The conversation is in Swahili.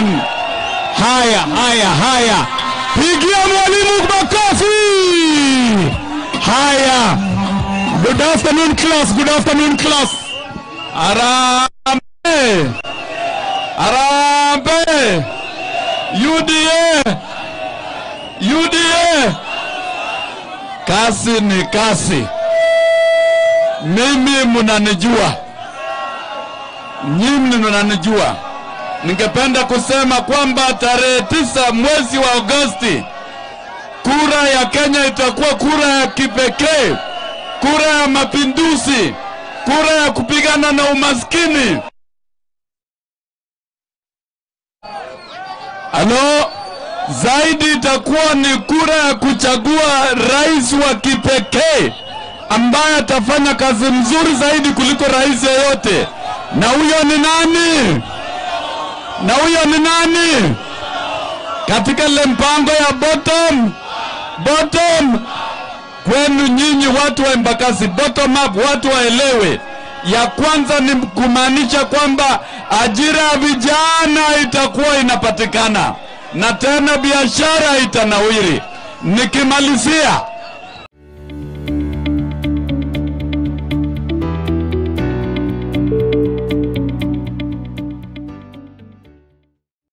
Boston. Haya, haya, haya, pigia mwalimu makofi. Haya, good afternoon class, good afternoon class. Arambe, arambe, UDA, UDA, kasi ni kasi. Mimi mnanijua, nyinyi mnanijua. Ningependa kusema kwamba tarehe tisa mwezi wa Agosti kura ya Kenya itakuwa kura ya kipekee, kura ya mapinduzi, kura ya kupigana na umaskini. Halo, zaidi itakuwa ni kura ya kuchagua rais wa kipekee ambaye atafanya kazi mzuri zaidi kuliko rais yeyote. Na huyo ni nani? Na huyo ni nani? Katika ile mpango ya bottom bottom kwenu nyinyi watu wa Embakasi, bottom up, watu waelewe. Ya kwanza ni kumaanisha kwamba ajira ya vijana itakuwa inapatikana na tena biashara itanawiri. Nikimalizia,